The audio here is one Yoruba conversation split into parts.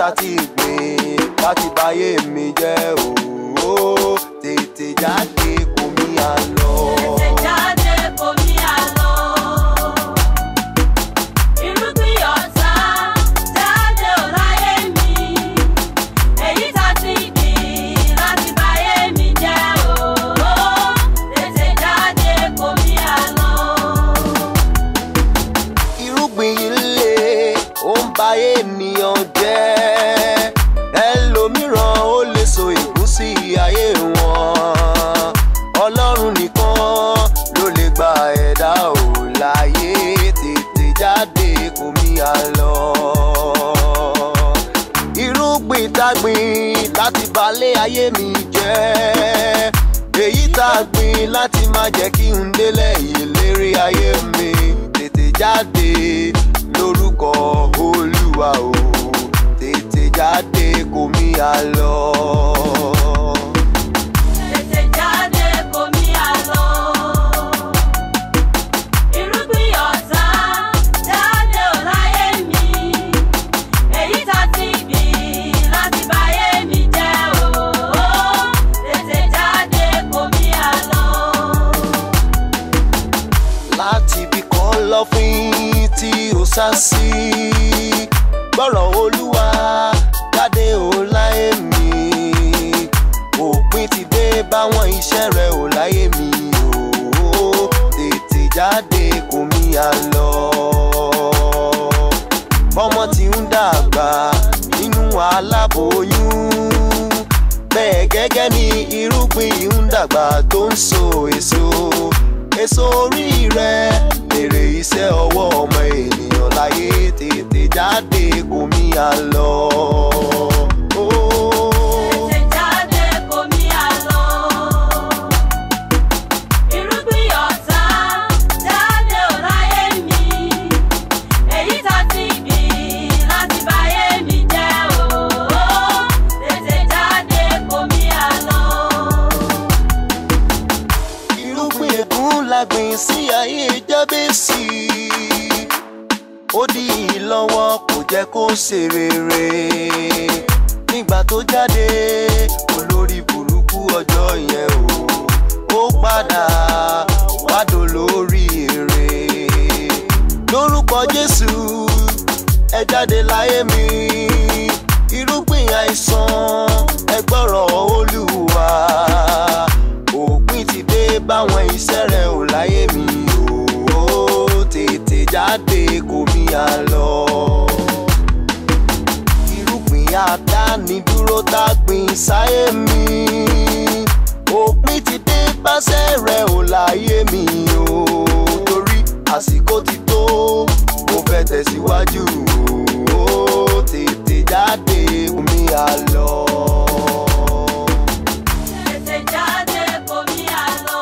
tá ti gbìn láti báyé mi jẹ́ òó tètè jáde kò mí àlọ́. Tètè jáde kò mí àlọ́. Irúgbìn ọ̀tá jáde ò láyé mi. Èyí tá ti gbìn láti báyé mi jẹ́ o. Tètè jáde kò mí àlọ́. irúgbìn ilé ó ń ba ènìyàn jẹ́ ẹlòmíràn ó lè so ìgúsí ayé wọn ọlọ́run nìkan ló lè gba ẹ̀dá ò láyé tètè jáde kò mí àlọ́ irúgbìn tágbìn láti balẹ̀ ayé mi jẹ́ èyí tá a gbìn láti má jẹ́ kí n délẹ̀ ìlérí ayé mi tètè jáde lórúkọ olúwa o tètè jáde kò mí àlọ́. Tètè jáde kò mí àlọ́. Irúgbìn ọ̀tá jáde ò láyé mi. Èyí tá ti gbìn láti báyé mi jẹ́ o. Tètè jáde kò mí àlọ́. láti ibi kan lọ́fín tí ó sá sí gbọ́rọ̀ olúwa jáde ò láyé mi òpin ti dé báwọn iṣẹ́ rẹ̀ ò láyé mi o tètè jáde kò mí àlọ́ bọ́mọ ti ń dàgbà nínú aláboyún bẹ́ẹ̀ gẹ́gẹ́ ni irúgbìn ń dàgbà tó ń so èso èso orí rẹ̀ èrè iṣẹ́ ọwọ́ ọmọ ènìyàn láyé tètè jáde kò mí àlọ́. Tètè jáde kò mí àlọ́. Irúgbìn ọ̀tá jáde ò láyé mi. Èyí tá ti gbìn láti báyé mi jẹ́ o. Tètè jáde kò mí àlọ́. irúgbìn ègún la gbìn sí ayé jábẹ́sì ó dí i lọ́wọ́ kò jẹ́ kó ṣe rere nígbà tó jáde olórí burúkú ọjọ́ yẹn o ó padà wádò lórí èrè lórúkọ jésù ẹ jáde láyé mi irúgbìn àìsàn ẹ gbọ́rọ̀ olúwa òpin ti dé báwọn iṣẹ́ rẹ̀ ò láyé mi o tètè jáde kò mí àlọ́ irúgbìn àdánidúró tá a gbìn sáyé mi òpin ti dé báṣẹ́ rẹ̀ ò láyé mi o torí àsìkò ti tó mo fẹ́ tẹ̀síwájú o tètè jáde kò mí àlọ́. Tètè jáde kò mí àlọ́.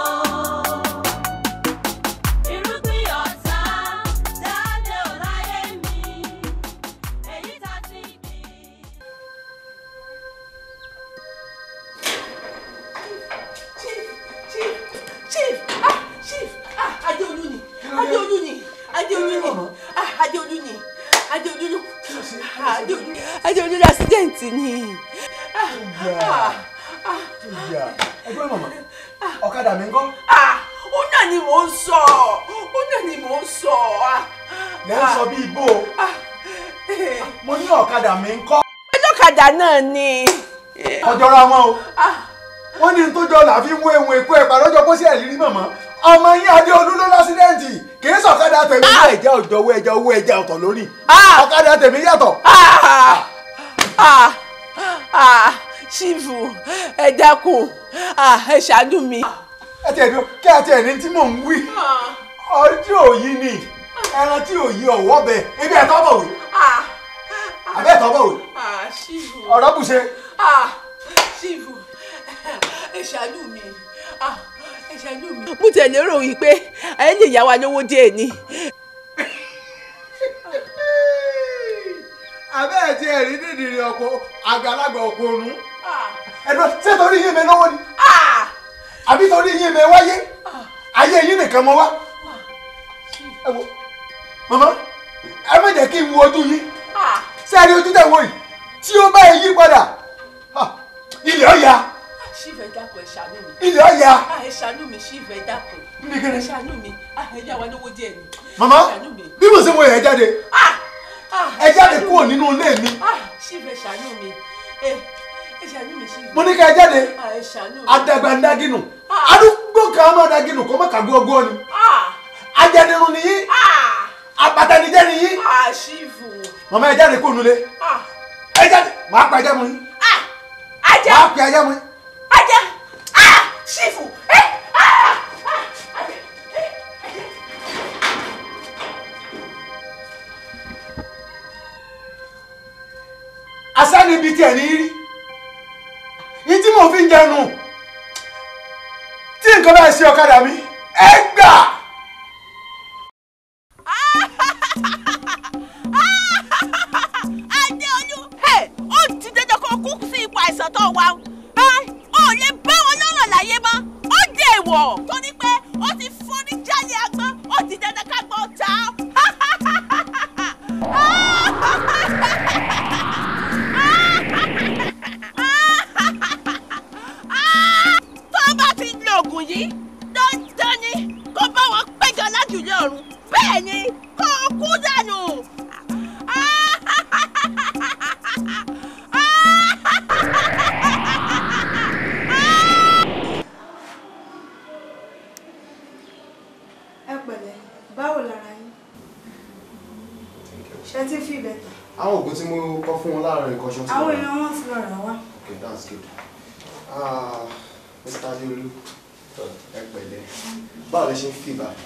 Irúgbìn ọ̀tá jáde ò láyé mi. Èyí tá ti gbìn. chief chief chief ah chief ah adeolu ni adeolu ni adeolu ni ah adeolu ni adeolu ah adeolu adeolu ni accident ni ah ah ah ìyá ẹgbẹ́ mọ̀mọ́ ọ̀kadà mi ń kọ́ ah ó náà ni mò ń sọ ó náà ni mò ń sọ ah lẹ́ ń sọ bí igbó ah eh, mo ní ọ̀kadà mi ń kọ́ ọlọ́kadà náà ni ọjọ́ra wọn o ah wọ́n ní tó jọ là fi mú ehun èkó ẹ̀pà lọ́jọ́ kó sí ẹ̀lírí mọ̀mọ́ ọmọ yín adéolú ló lásídẹ́ǹtì kì í sọ̀kadà tèmi ní ẹ̀jẹ̀ òjò owó ẹ̀jẹ̀ owó ẹ̀jẹ̀ ọ̀tọ̀ lórí Ah! ọ̀kadà tèmi yàtọ̀ ah ah ah ṣífù ẹ dákun ah ẹ ṣàánú mi. ẹ tiẹ̀ dúró kí ẹ tiẹ̀ ní tí mò ń wí ọjọ́ òyì ni ẹran tí òyì ọ̀wọ́ bẹ ibi ẹ̀tọ́ bọ̀ wí ah àbẹ́ ẹ̀tọ́ bọ̀ wí ah ṣífù ọ̀rọ̀ bùṣe ah ṣífù ẹ ṣàánú mi ah ẹ ṣàánú mi. mo tẹ̀lé rò wípé ẹ lè yá wa lówó díẹ̀ ni. àbẹ́ ẹ̀ tí ẹ̀ rí dídìrì ọkọ̀ àgbàlagbà ọkọ̀ òrùn ah ẹ̀dọ́ ṣé torí yín mi lọ́wọ́ ni ah àbí torí yín mi wáyé ayé yín nìkan mọ wá ẹ wo màmá ẹ má jẹ́ kí n wo ojú yín ah ṣé ẹ rí ojú tẹ̀ wò yìí tí ó bá yí padà ha, ilẹ̀ ọ̀ya chief ẹ dákun ẹ ṣàánú mi ilẹ̀ ọ̀ya ah ẹ ṣàánú mi chief ẹ dákun Níbi kíni? ẹ ṣàánú mi ah ẹ yá wa lówó díẹ̀ ni màmá ẹ ṣàánú mi bí mo ṣe wọ ẹ̀ jáde ah ah ẹ jáde ṣàánú kúrò mi. nínú ilé mi ah chief ẹ ṣàánú mi ẹ ẹ ṣàánú mi chief mo ní ká ẹ jáde ah ẹ ṣàánú mi adagbandágínù Ah. arúgbó kan máa dagínù kó má kà gbogbo ni ah ajẹnirun nìyí ah abatanijẹ nìyí ah chief màmá ẹ jáde kúrò nílé ah ẹ jáde màá pa ẹjẹ mu yín ah ajá màá pa ẹjẹ mu yín. ajá ah chief ẹ ah ah ajá ẹ asẹ́ni ibi tí ẹ̀ ní rí yìí tí mo fi ń jẹnu tí nǹkan bá ṣe ọ̀kadà mi ẹ gbà. Adéolú ó ti dandan kó kú sí ipò àìsàn tó wà ó ò lè bá wọn lọ́rọ̀ láyé mọ́ ó dé ìwọ̀ torí pé ó ti forí jálẹ̀ agbọ́n ó ti dandan ká gbọ́ ta tó bá ti lo oògùn yìí dandan ni kó bá wọn péjọ lájùlé ọ̀run bẹ́ẹ̀ ni kó kú dànù. ẹ pẹ̀lẹ́ báwo lára yín ṣe ti fi bẹ̀tà àwọn oògùn tí mo kọ fún wọn láàárọ̀ nǹkan ṣan tí àwọn wọ́n èèyàn wọn ti lọ rà wá okay that's good ah mr adeolu ẹ pẹ̀lẹ́ báwo lẹ ṣe ń fi báyìí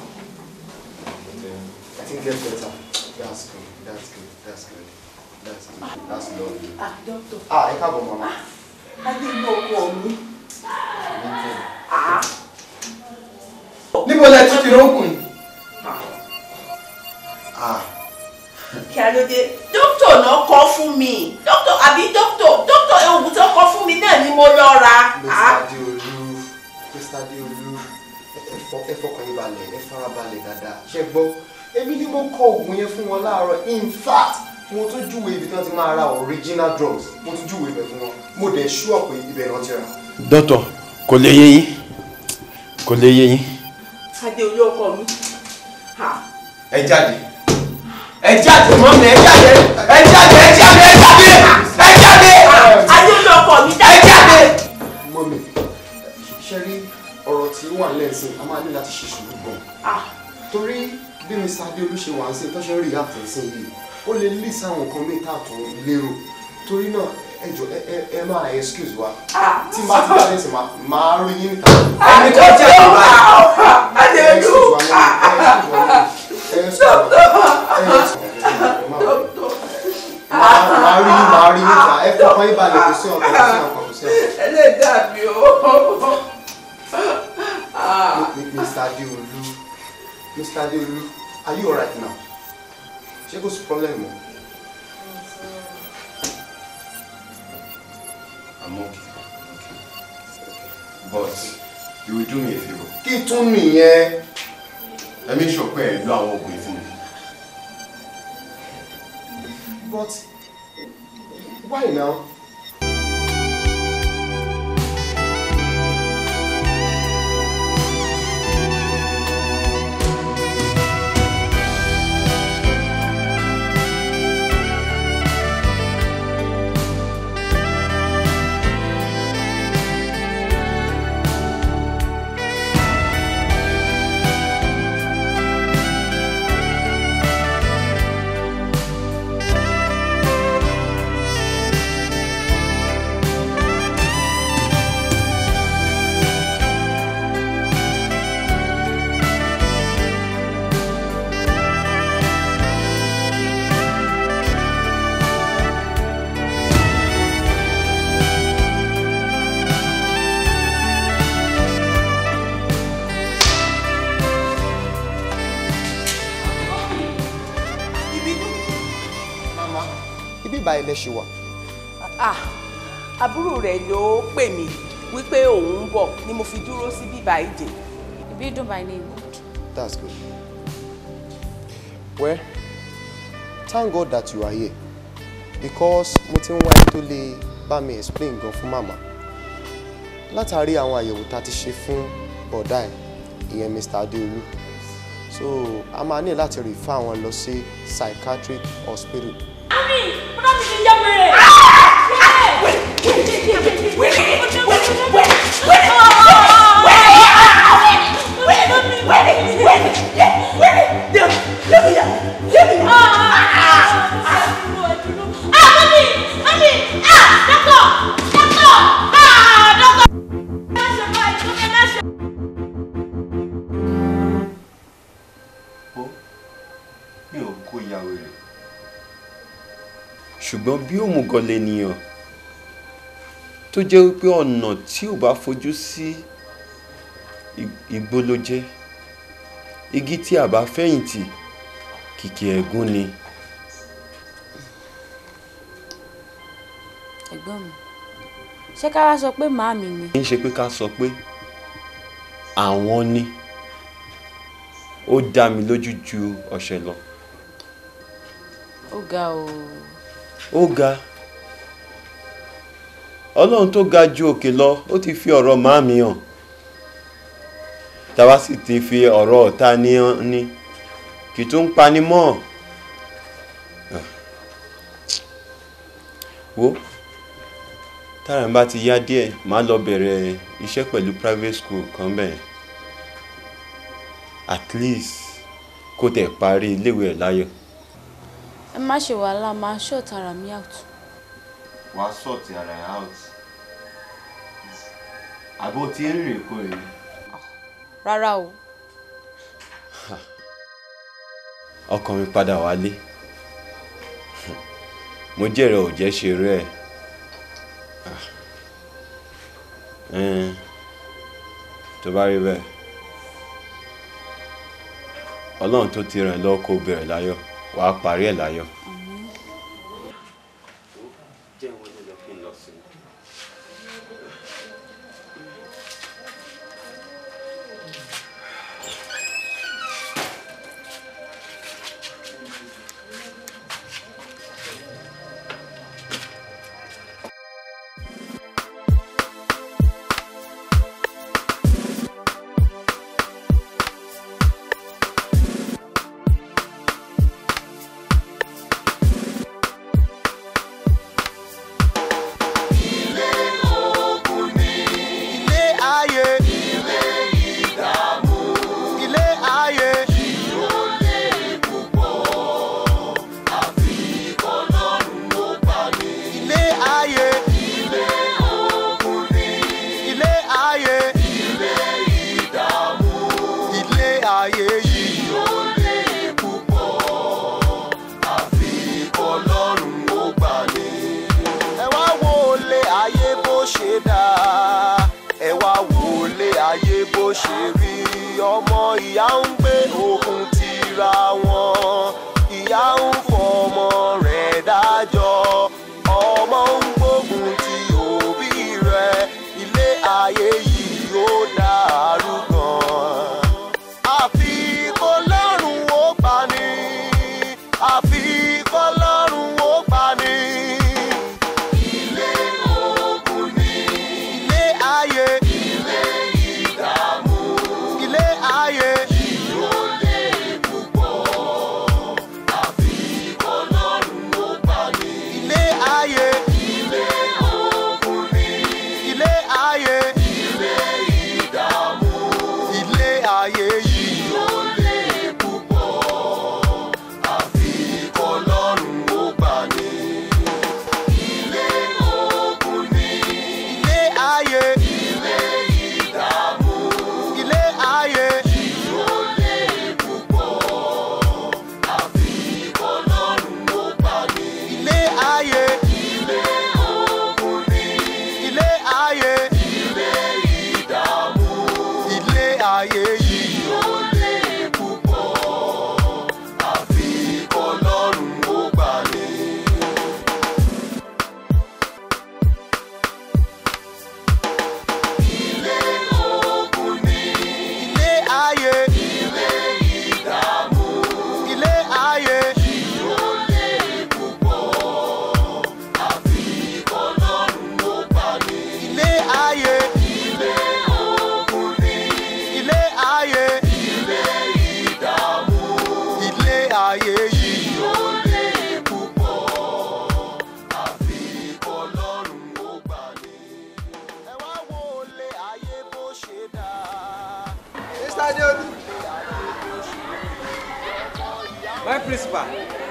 i think get better that's good that's good that's good that's good that's lovely ah doctor ah ẹ káàbọ̀ mama adé inú ọkọ mi níbo lẹ tún ti rókùn yìí ah kí a ló dé dókítà náà kọ fún mi dókítà àbí dókítà dókítà oògùn tó kọ fún mi náà ni mo lọ ra mr ah adeolu mr adeolu ẹ- ẹ fọ- ẹ fọkàn yín balẹ̀ ẹ fara balẹ̀ dáadáa ṣe gbọ́ èmi ni mo kọ oògùn yẹn fún wọn láàárọ̀ in fact mo tún júwèé ibi tí wọ́n ti máa ra original drugs mo tún júwèé ibẹ̀ fún wọn mo dẹ̀ ṣúọ̀ pé ibẹ̀ náà ti rà. dọ́tọ̀ kò lè yé yín kò lè yé yín. adé olú ọkọ mi ah ẹ jáde ẹ jáde mọ́ mi ẹ jáde ẹ jáde ẹ jáde ẹ jáde ẹ jáde adé olú ọkọ mi ẹ dájú jáde. mọ́mi ṣe rí ọ̀rọ̀ tí ó wà lẹ́sìn a máa ní láti ṣe sùúrù gan ah torí bí mr adeolu ṣe wà ń sìn tó ṣe ń rí àtẹ̀sìn yìí ó lè lè sáwọn nǹkan mẹ́ta tó ń lérò torí náà ẹ jọ ẹ ẹ ẹ máa excuse wa ah tí máa ti jáde sí máa máa rí yín níta ẹni kan jẹ́ ìgbà adé ẹ olú excuse wa ní ẹ excuse wa ní ẹ excuse wa ní máa máa rí yín máa rí yín níta ẹ fọkàn yín balẹ̀ kò sí ọ̀kan kò sí ọ̀kan kò sí ọ̀kan. ẹlẹ́dàá mi o ah Mr. Adeolu Mr. Adeolu are you alright now? ṣé kò sí problem mọ́? I'm okay. But you will do me a favor. kí tún nìyẹn Let me sure pé ẹ lo àwọn oògùn yìí fún mi. but why now? mama ibi ìbáyìí lẹ ṣe wà. ah àbúrò rẹ̀ ló pè mí wípé òun ń bọ̀ ni mo fi dúró sí bíbá ìdè Ibidu by name. that's good. well thank God that you are here because mo ti ń wá ẹni tó lè bá mi explain gan fún màmá látàrí àwọn àyẹ̀wò tá a ti ṣe fún bọ̀dá ẹ̀ ìyẹn Mr. Adéolú so a máa ní láti refer àwọn lọ sí psychiatric hospital Mami, bọ́dá mi ti ń jẹ́ wèrè. ó mi ò kó ìyàwó rẹ̀ ṣùgbọ́n bí òmùgọ̀ lènìyàn tó jẹ́ wípé ọ̀nà tí ò bá fojú sí ig- igbó ló jẹ́ igi tí a bá fẹ̀yìntì kìkì ẹ̀gún ni ẹ̀gbọ́n mi ṣé ká wá sọ pé màámi ni kì í ṣe pé ká sọ pé àwọn ni ó dá mi lójú ju ọ̀sẹ̀ lọ ó ga o ó ga ọlọ́run tó ga ju òkè lọ ó ti fi ọ̀rọ̀ màmí hàn táwa sì ti fi ọ̀rọ̀ ọ̀tá ní hàn ní kì í tún pani mọ́ Ah. wo tára ń bá ti yá díẹ̀ màá lọ bẹ̀rẹ̀ iṣẹ́ pẹ̀lú private school kan bẹ́ẹ̀ at least kó tẹ̀ parí iléèwé ẹ̀ láyọ̀. ẹ má ṣe wàhálà máa ṣọ́ọ̀tì ara mi out wà á sọ̀tì ara ẹ̀ out àbó tí ń rìn kó rìn rárá o ọkàn mi padà wálé mo jẹ́rẹ̀ ò jẹ́ ṣe rẹ́ ẹ̀ tó bá rí bẹ́ẹ̀ ọlọ́run tó ti ràn lọ́wọ́ kó bẹ̀rẹ̀ láyọ̀ wà á parí ẹ̀ láyọ̀. jẹ́ ìwé ló lọ kí n lọ sí i. ilé ayé ilé ìdààmú ilé ayé ìyólé púpọ̀ àfi kọlọ́run ó bá ní. ilé ayé ilé ogun ni ilé ayé ilé ìdààmú ilé ayé ìyólé púpọ̀ àfi kọlọ́run ó bá ní ẹ wá wo ilé ayé bó ṣe dáa ẹ wá wo ilé ayé bó ṣe rí ọmọ ìyá ń gbé òkun tira wọn ìyá ń fọmọ rẹ̀ dájọ́ ọmọ ń gbógun ti òbí rẹ̀ ilé ayé yìí yóò dàrú gan àfi kó lọ́rùn ó pa ni àfi kó lọ́rùn ó pa ni ilé ogun ni ilé ayé ilé ìdààmú ilé ayé ìyólé púpọ̀ àfi kọlọ́run ó bá ní. ilé ayé ilé ogun ni ilé ayé ilé ìdààmú ilé ayé ìyólé púpọ̀ àfi kọlọ́run ó bá ní ilé ogun ni ilé ayé ilé ìdààmú ilé ayé ìyólé púpọ̀ àfi kọlọ́run ó bá ní. ilé ayé ilé ogun ni ilé ayé ilé ìdààmú ilé ayé ìyólé. láyé. ilé ìdààmú. ilé ayé yìí ó lè púpọ̀. àfi kọlọ́run ó gbà ní. ẹ wá wo ilé ayé bó ṣe dáa. Mr. Adeolu. My principal.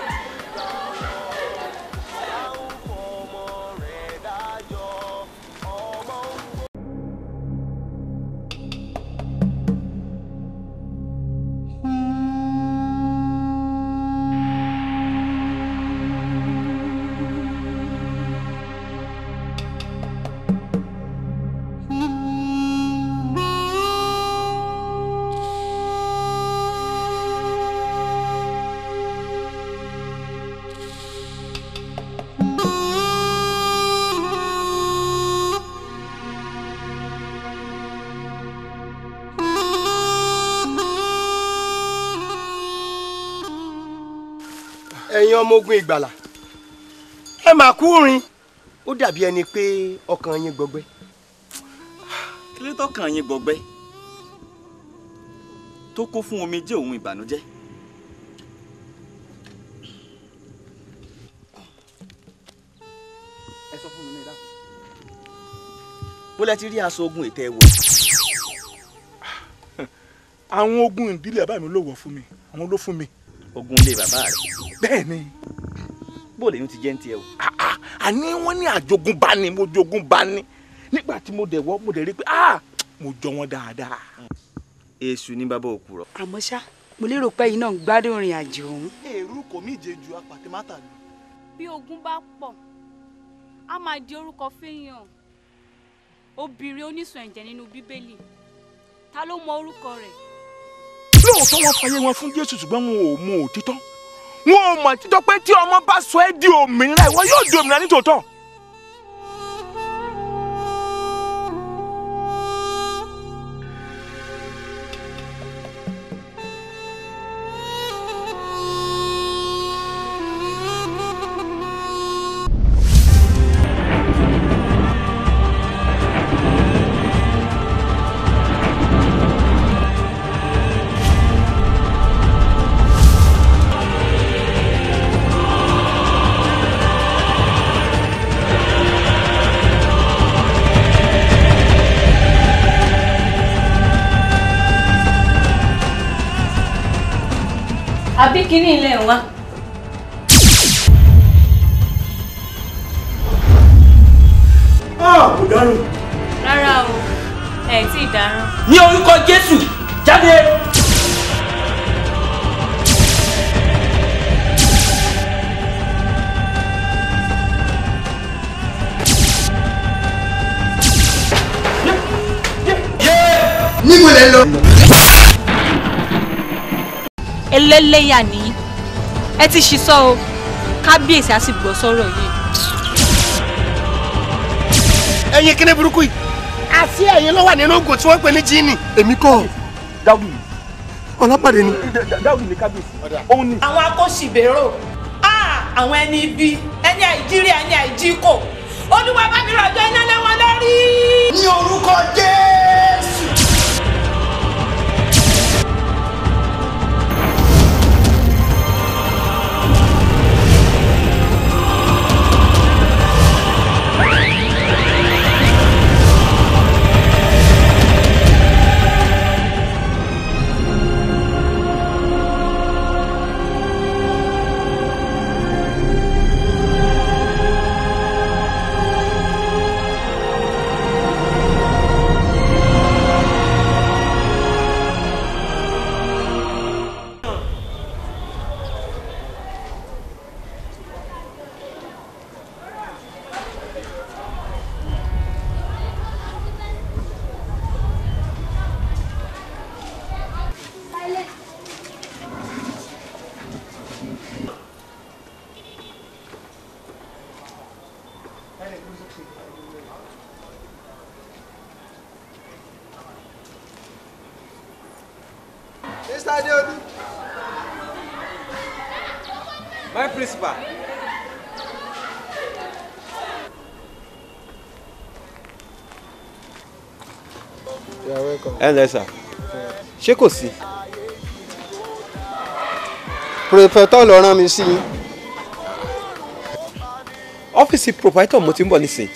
ẹ̀yin ọmọ ogun ìgbàlà ẹ máa kú rin ó dàbí ẹni pé ọkàn yín gbọgbẹ́. kí ló tọkàn yín gbọgbẹ́ tó kún fún omijé òun ìbànújẹ́ ẹ sọ fún mi ní ìdáhùn. bó lẹ ti rí aṣọ ogun ètò ẹ wò. àwọn ogun ìdílé bàbá mi ló wọ̀ fún mi àwọn ló fún mi. ogun ilé bàbá rẹ. bẹ́ẹ̀ ni. bó lèyìn ti jẹ́ ń tiẹ̀ o. àní wọ́n ní àjogúnbá ni mo jogúnbá ni nígbà tí mo dẹ̀ wọ́ mo dẹ̀ rí pé ah mo jọ wọn dáadáa. èṣù ní bàbá òkúrọ. àmọ́ ṣá mo lérò pé yín náà ń gbádùn ìrìn àjò ọ̀hún. èrú kò mí jẹ ju apàtẹ́mátà lọ. bí ogun bá pọ̀ á máa di orúkọ fẹ́yàn obìnrin oníṣun ẹ̀jẹ̀ nínú bíbélì ta ló mọ orúkọ rẹ̀. lóòótọ́ wọn fàyè wọn fún jésù ṣùgbọ́n wọn ò mọ òtítọ́ wọn ò mọ òtítọ́ pé tí ọmọ bá sọ ẹ́ di òmìnira ìwọ yóò di òmìnira nítòótọ́. àbí kínní ilé wa. kò dárò. rárá o ẹ tí ì dáràn. ní orúkọ jésù jáde. níbo lẹ lọ. ẹlẹ́lẹ́yà ni ẹ ti ṣiṣọ́ o kábíyèsí á sì gbọ́ sọ́rọ̀ yìí. ẹ̀yin kíní burúkú yìí àti ẹ̀yin ló wà nínú oògùn tí wọ́n pè ní jíìnì. èmi kọ́ dáwùdù ni ọlọ́pàdé ni. dáwùdù ni kábíyèsí òun ni. àwọn akóṣìbérò àwọn ẹni ibi ẹni àìjírí ẹni àìjíkò olúwa bá mi rọ̀jò iná lé wọn lórí. ní orúkọ jésù. Mr. Adeolu. My principal. You are welcome. ẹ ǹlẹ́ sà ṣé kò sí. pòròfẹ́tọ̀ lọ rán mi sí yín. ọ́fíìsì proprietor mo ti ń bọ̀ nísìn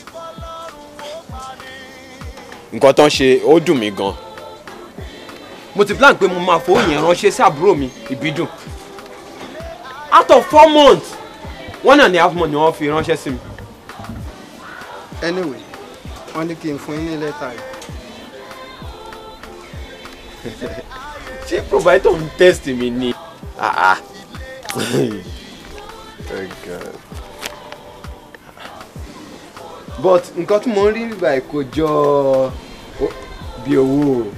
nǹkan tán ṣe ó dùn mí gan mo ti plan pé mo máa fowó yẹn ránṣẹ́ sí àbúrò mi ìbídùn out of four months one and a half month ni wọ́n fi ránṣẹ́ sí mi. anyway wọ́n ní kí n fún yín ní lẹ́tà yìí. ṣé proprietor ń test mi ni. Ah, ah. oh God. but nǹkan tí mo ń rí nígbà kò jọ ó- bí owó o.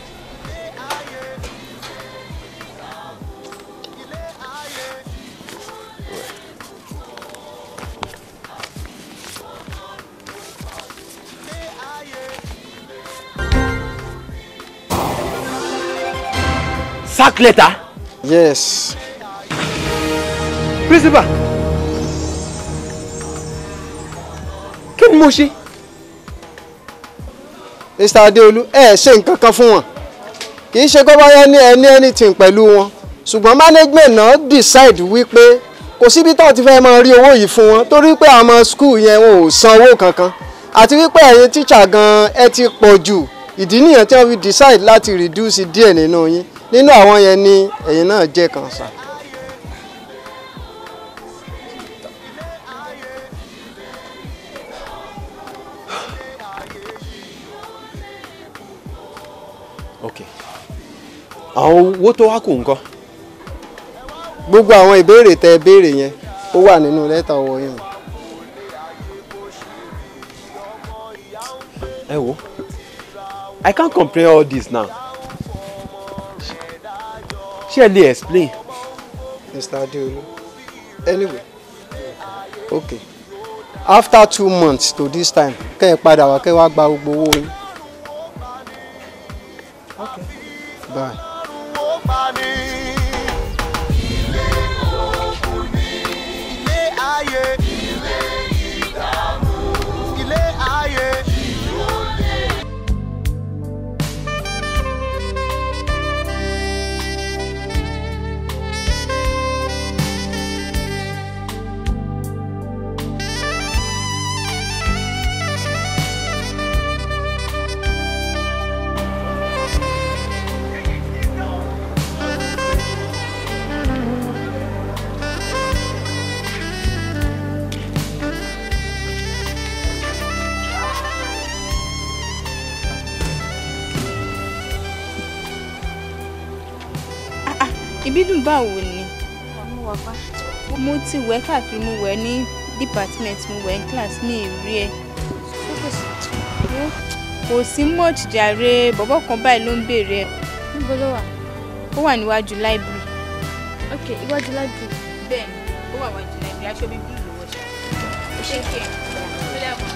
sack letter. yes. principal kí ni mo ṣe. mr adeolu ẹ ṣe nǹkan kan fún wọn kì í ṣe kó báyá ní ẹni anything pẹ̀lú wọn ṣùgbọ́n management náà decide wípé kò síbi tó ti fẹ́ máa rí owó yìí fún wọn torí pé àwọn school yẹn wọn ò san owó kankan àti wípé ẹ̀yin teacher gan ẹ ti pọ̀ jù ìdí nìyẹn tí wọ́n fi decide láti reduce díẹ̀ nínú yín nínú àwọn yẹn ni ẹ̀yin náà jẹ́ kan sá. ok àwọn owó tó wá kù ńkọ́. gbogbo àwọn ìbéèrè tẹ béèrè yẹn ó wà nínú lẹ́tà ọwọ́ yín. ẹ wo i can't comprehend all this now ṣé ẹ lè explain. Mr. Adeolu. Anyway, okay. After two months to this time, kẹ́ ẹ padà wá kẹ́ ẹ wá gba gbogbo owó yín. Okay. Bye. ilé ayé ilé ìdààmú ilé ayé. ìbídùn báwo ni mo ti wẹ̀ káàkiri mo wẹ̀ ní department mo wẹ̀ ní class mi ì rí ẹ kò sí much jàre bọ̀bọ̀ kan báyìí ló ń béèrè ẹ. níbo ló wà. ó wà níwájú library. ok iwájú library. bẹ́ẹ̀ni ó wà níwájú library aṣọ bíi blue ló wọ̀ ṣá. ó ṣe kí ẹ ó lẹ́wọ̀n.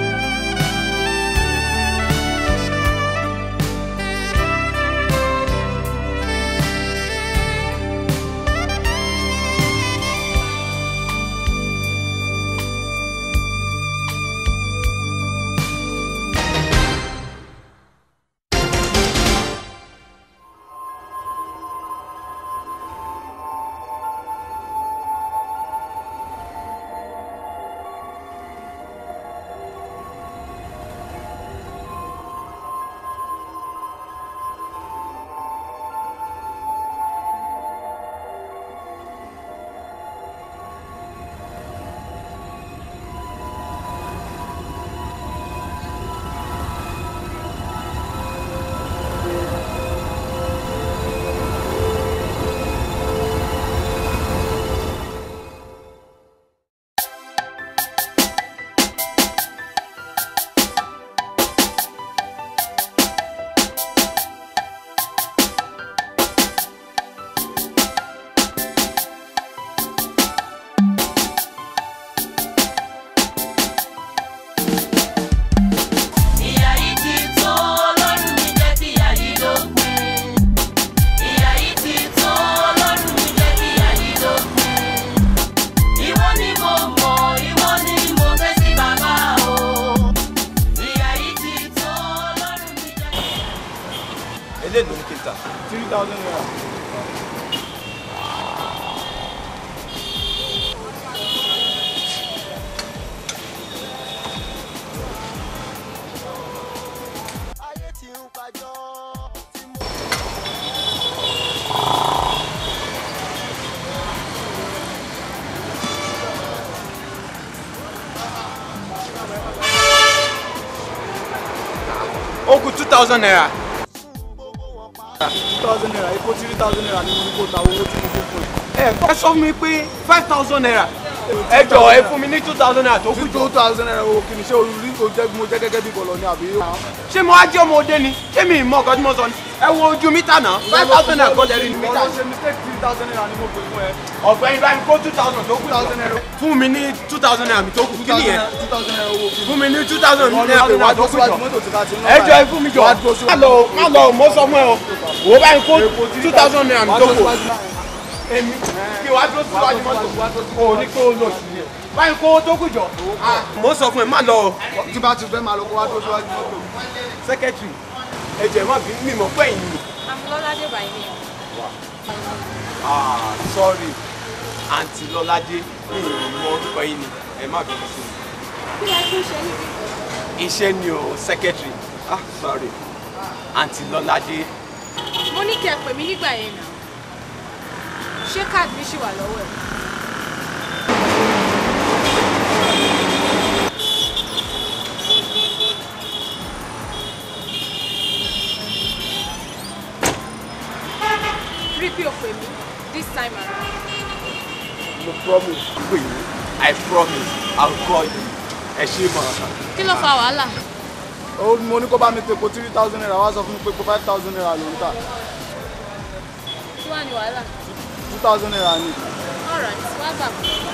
ilé thousand naira. ó kù two thousand naira. two thousand naira epo three thousand naira ni mo ní kó ta owó tí mo fún fún ẹ. ẹ ẹ sọ fún mi pé five thousand naira ẹ jọ ẹ fún mi ní two thousand naira tó kù jọ. two thousand naira owó kìíní ṣé olùrí kò jẹ́ mo jẹ́ gẹ́gẹ́ bí bọ̀lọ̀ ni àbí. ṣé mo á jẹ́ ọmọdé ni ṣé mi ì mọ nǹkan tí mo sọ ni ẹ wo ojú mítà náà five thousand naira kọ́ lẹ́rìí ní mítà. mo ṣe mistake three thousand naira ni mo pè fún ẹ. ọ̀gbẹ́ni bá mi kó two thousand tó kù jọ. fún mi ní two thousand naira mi tó kù kí nìyẹn. two thousand naira owó kìíní. fún mi ní two thousand naira mi wá tó kù jọ. mọ́tò tí ká ti ń lọ ẹ jọ ẹ fún mi jọ má lọ má lọ mo sọ fún ẹ o wò ó bá mi kó two thousand naira mi tó kù. èmi kí wàá dúró síwájú mọ́tò o ní kó o lọ sí i báyìí kó o tó kù jọ. mo sọ fún ẹ má lọ. tí bá ti fẹ́ máa lọ kó wá dúró síwájú mọ́tò. sẹ́kẹ́tìrì ẹ jẹ́ má bí mímọ́ pẹ́yìn mi. Amúlọ́ládé by name. ah sorry àǹtí lọ́ládé mi ò mọ orúkọ yín ni ẹ má bínú sí Kí la tún ṣe níbi? mi. iṣẹ́ ni o secretary ah sorry àǹtí lọ́ládé Mo ní kí ẹ pè mí nígbà yẹn náà. Ṣé káàdì mi ṣì wà lọ́wọ́ ẹ̀? Rí pé o pè mí this time around. mo promise pé i promise i will call you ẹ ṣe mọ. Kí ló fa wàhálà? ó mo ní kó bá mi pe epo three thousand naira wá sọ fún mi pé epo five thousand naira ló ń tà Kí wàá ní wàhálà? two thousand naira ni. Alright, wá gbà fún mi.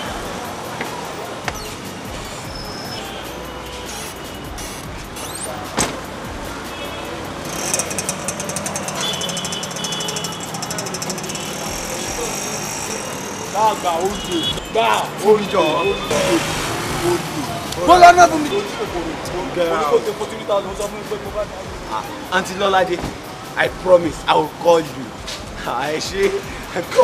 gbàgbà oúnjẹ gbà oúnjẹ oúnjẹ bọ́lá náà fún mi. mo ní kó epo three thousand sọ fún mi pé epo five thousand. àǹtí lọ́ládé i promise i will call you ẹ ṣe ẹ kọ́.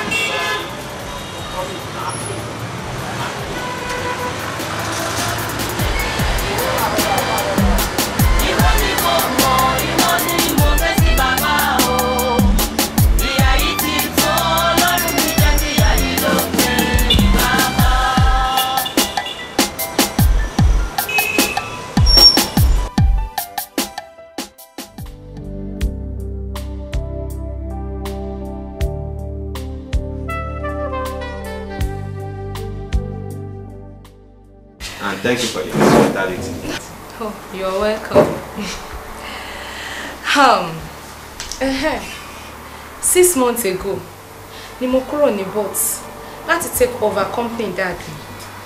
Ìwọ ni mo mọ̀, ìwọ ni mo fẹ́ sí bàbá o. Ìyà yìí ti tó, Ọlọ́run mi jẹ́ kí ìyà yìí ló pé bàbá. and thank you for your hospitality. Oh, you're welcome. um, uh six months ago ni mo kúrò ní Bots láti take over company dad mi.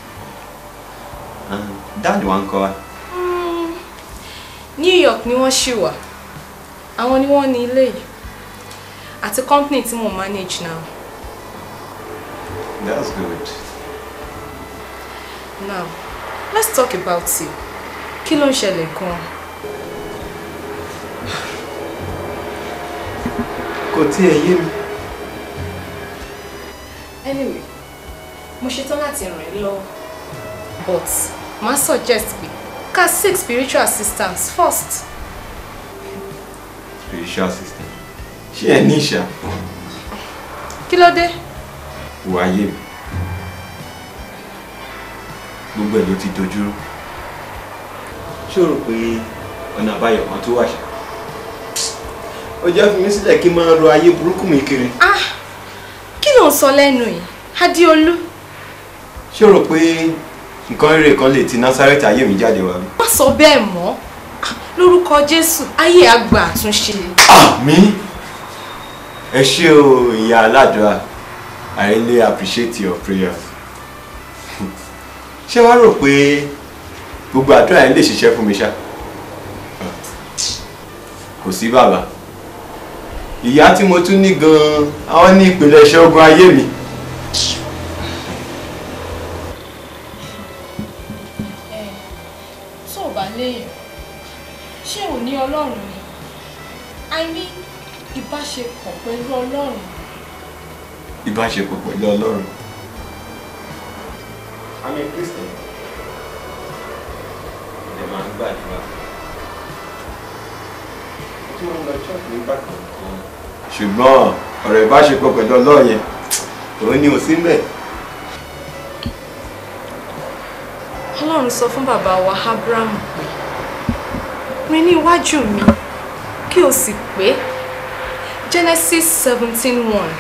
and dad wa ń kọ́ wa. Mm, New York ni wọ́n ṣì wà àwọn ni wọ́n ní ilé yìí àti company tí mo manage now. that's good. Now, let's talk about you. Kí ló ń ṣẹlẹ̀ gan-an? kò tiẹ̀ yé mi. Anyway, mo ṣetán láti ràn ẹ́ lọ́wọ́. But, màá suggest pé ká seek spiritual assistance first. spiritual system ṣé ẹ ní ìṣà Kí ló dé? wà yé mi gbogbo ẹ̀ ló ti dojúrú ṣé o rò pé ọ̀nà àbáyọ kan tó wà ṣá ó jẹ́ fi mí sílẹ̀ kí n máa ro ayé burúkú mi kiri Ah! Kí ló ń sọ lẹ́nu yìí? Adéolú, ṣé o rò pé nǹkan rere kan lè ti Násárẹ́tì ayé mi jáde wá bí. má sọ bẹ́ẹ̀ mọ́. Ah, Lórúkọ Jésù, ayé àgbà àtúnṣe. mi ẹ ṣé o ìyá aládùúrà I really appreciate your prayers ṣé wàá rò pé gbogbo àdúrà yẹn lè ṣiṣẹ́ fún mi ṣá kò sí bàbá ìyá tí mo tún ní gan-an àwọn ní ìpìlẹ̀ iṣẹ́ ogun ayé mi tó o bá léèyàn ṣé ò ní ọlọ́run ni i mean ìbáṣepọ̀ pẹ̀lú ọlọ́run ìbáṣepọ̀ pẹ̀lú ọlọ́run. I'm a Christian. Ẹ máa ń gbàdúrà. Tí mo ń lọ church nígbà kankan. ṣùgbọ́n ọ̀rọ̀ ìbáṣepọ̀ pẹ̀lú ọlọ́run yẹn òun ni ò sí ń bẹ̀. ọlọ́run sọ fún bàbá wa abraham pé rìn ní iwájú mi kí o sì pé genesis seventeen one.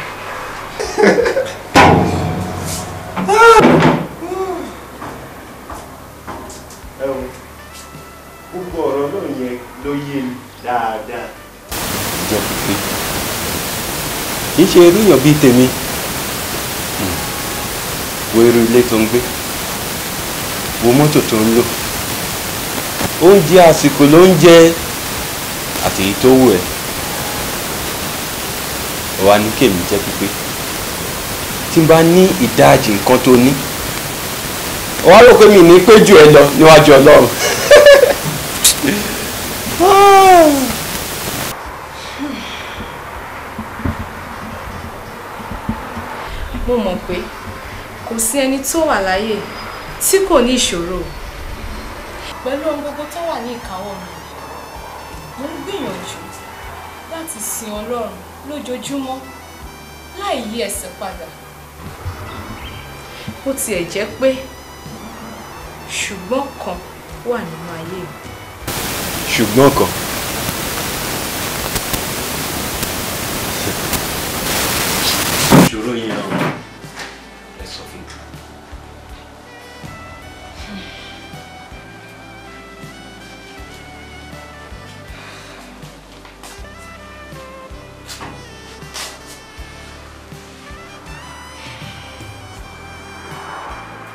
Ẹ wo, gbogbo ọ̀rọ̀ náà yẹn ló yé mi dáadáa. jẹ́ pípé kì í ṣe irú èèyàn bíi tèmi Hmm. wo irú ilé tó ń gbé wo mọ́tò tó ń lò oúnjẹ àsìkò ló ń jẹ àti èyí tó wù ẹ́ wà ní kèmí jẹ́ pípé tí n bá ní ìdajì nǹkan tó ní wà á rò pé mi ní pé jù ẹ lọ níwájú ọlọ́run. mo mọ̀ pé kò sí ẹni tó wà láyé tí kò ní ìṣòro pẹ̀lú ohun gbogbo tó wà ní ìkáwọ́ mi mo ń gbìyànjú láti sin ọlọ́run lójoojúmọ́ láì yí ẹsẹ̀ padà bó tiẹ̀ jẹ́ pé ṣùgbọ́n kan wà nínú ayé mi. ṣùgbọ́n kan Ìṣòro yẹn o, ẹ sọ fún mi.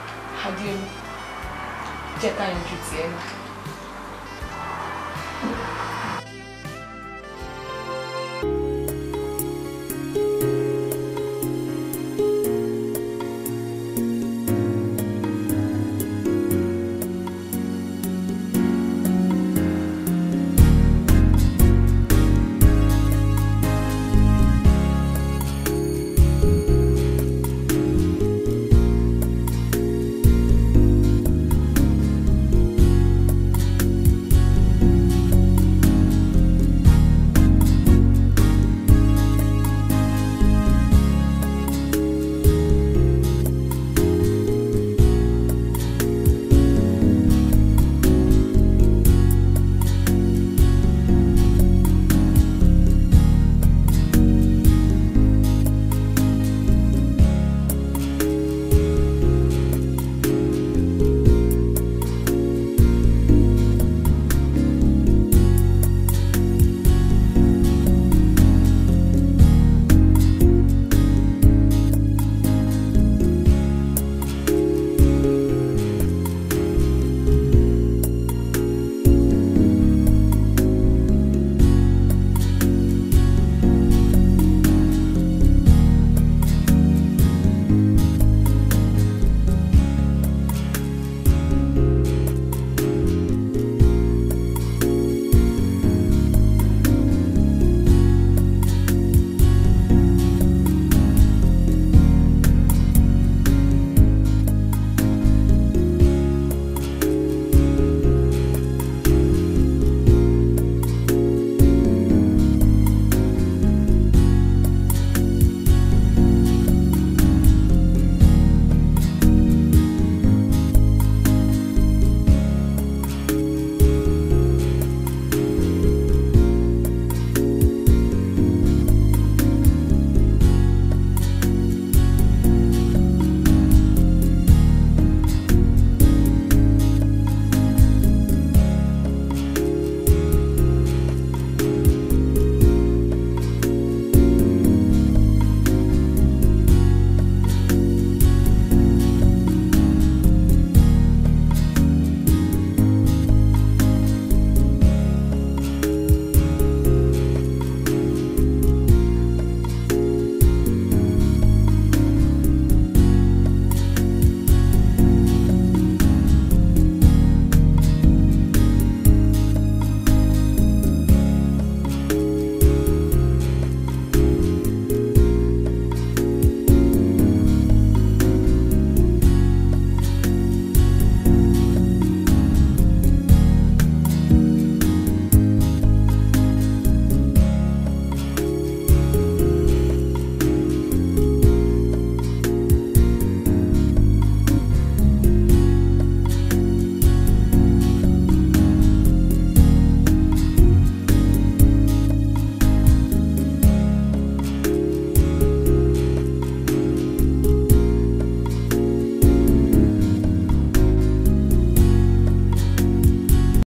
Adéolú jẹ́ ká yanjú tiẹ̀ náà.